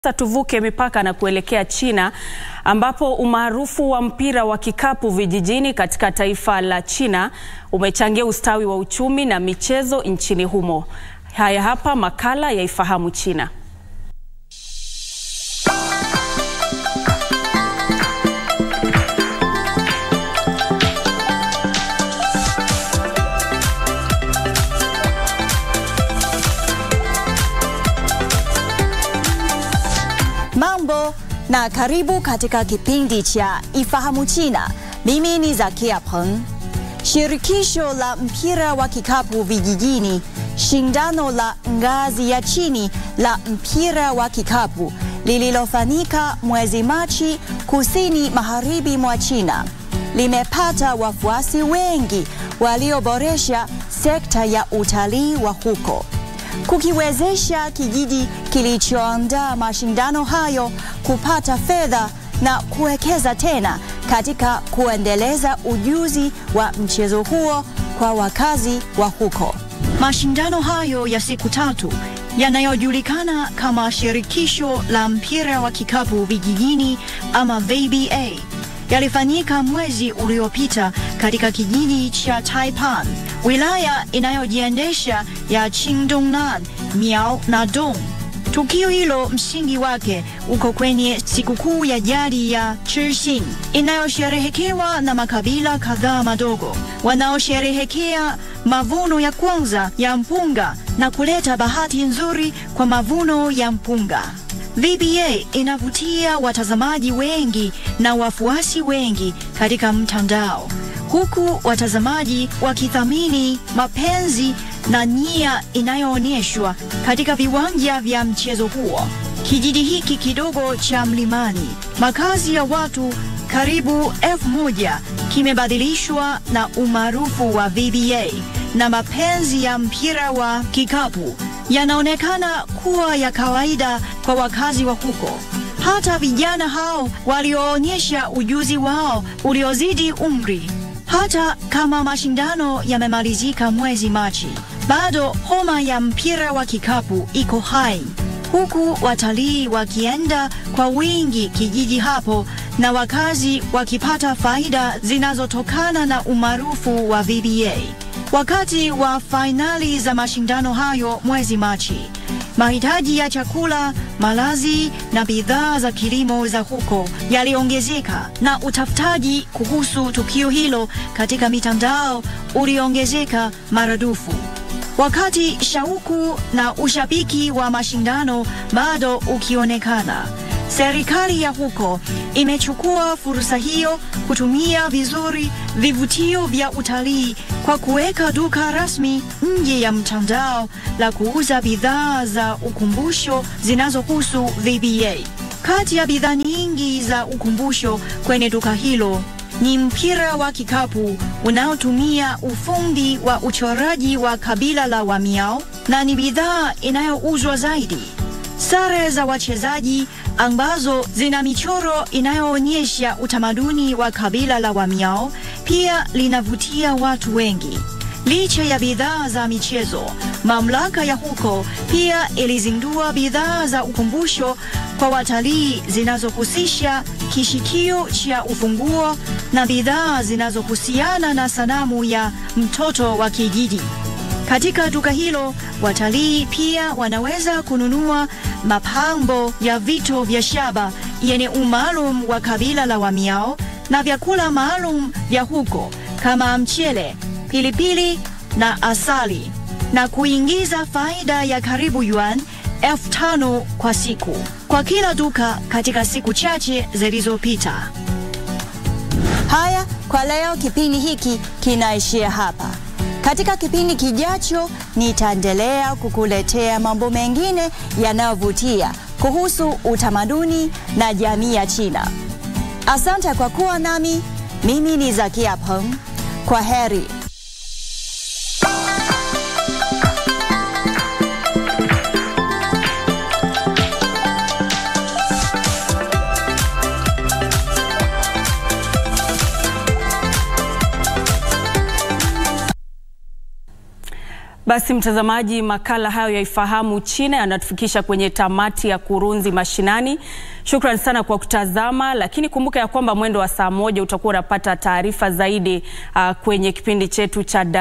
Sasa tuvuke mipaka na kuelekea China ambapo umaarufu wa mpira wa kikapu vijijini katika taifa la China umechangia ustawi wa uchumi na michezo nchini humo. Haya hapa makala ya Ifahamu China. Mambo na karibu katika kipindi cha Ifahamu China. Mimi ni Zakia Peng. Shirikisho la mpira wa kikapu vijijini, shindano la ngazi ya chini la mpira wa kikapu lililofanyika mwezi Machi kusini magharibi mwa China limepata wafuasi wengi walioboresha sekta ya utalii wa huko kukiwezesha kijiji kilichoandaa mashindano hayo kupata fedha na kuwekeza tena katika kuendeleza ujuzi wa mchezo huo kwa wakazi wa huko. Mashindano hayo ya siku tatu yanayojulikana kama Shirikisho la Mpira wa Kikapu Vijijini ama VBA yalifanyika mwezi uliopita katika kijiji cha Taipan, wilaya inayojiendesha ya Qingdongnan, Miao na Dong. Tukio hilo msingi wake uko kwenye sikukuu ya jadi ya Chixin inayosherehekewa na makabila kadhaa madogo wanaosherehekea mavuno ya kwanza ya mpunga na kuleta bahati nzuri kwa mavuno ya mpunga. VBA inavutia watazamaji wengi na wafuasi wengi katika mtandao, huku watazamaji wakithamini mapenzi na nia inayoonyeshwa katika viwanja vya mchezo huo. Kijiji hiki kidogo cha mlimani, makazi ya watu karibu elfu moja kimebadilishwa na umaarufu wa VBA na mapenzi ya mpira wa kikapu yanaonekana kuwa ya kawaida kwa wakazi wa huko. Hata vijana hao walioonyesha ujuzi wao uliozidi umri. Hata kama mashindano yamemalizika mwezi Machi, bado homa ya mpira wa kikapu iko hai, huku watalii wakienda kwa wingi kijiji hapo na wakazi wakipata faida zinazotokana na umaarufu wa VBA. Wakati wa fainali za mashindano hayo mwezi Machi, mahitaji ya chakula, malazi na bidhaa za kilimo za huko yaliongezeka na utafutaji kuhusu tukio hilo katika mitandao uliongezeka maradufu. Wakati shauku na ushabiki wa mashindano bado ukionekana, serikali ya huko imechukua fursa hiyo kutumia vizuri vivutio vya utalii kwa kuweka duka rasmi nje ya mtandao la kuuza bidhaa za ukumbusho zinazohusu VBA. Kati ya bidhaa nyingi za ukumbusho kwenye duka hilo ni mpira wa kikapu unaotumia ufundi wa uchoraji wa kabila la Wamiao na ni bidhaa inayouzwa zaidi. Sare za wachezaji ambazo zina michoro inayoonyesha utamaduni wa kabila la Wamiao pia linavutia watu wengi. Licha ya bidhaa za michezo, mamlaka ya huko pia ilizindua bidhaa za ukumbusho kwa watalii zinazohusisha kishikio cha ufunguo na bidhaa zinazohusiana na sanamu ya mtoto wa kijiji. Katika duka hilo, watalii pia wanaweza kununua mapambo ya vito vya shaba yenye umaalum wa kabila la Wamiao na vyakula maalum vya huko kama mchele, pilipili na asali na kuingiza faida ya karibu yuan elfu tano kwa siku kwa kila duka katika siku chache zilizopita. Haya, kwa leo kipindi hiki kinaishia hapa. Katika kipindi kijacho nitaendelea kukuletea mambo mengine yanayovutia kuhusu utamaduni na jamii ya China. Asante kwa kuwa nami. Mimi ni Zakia Peng. Kwa heri. Basi mtazamaji, makala hayo ya Ifahamu China yanatufikisha kwenye tamati ya Kurunzi Mashinani. Shukran sana kwa kutazama, lakini kumbuka ya kwamba mwendo wa saa moja utakuwa unapata taarifa zaidi uh, kwenye kipindi chetu cha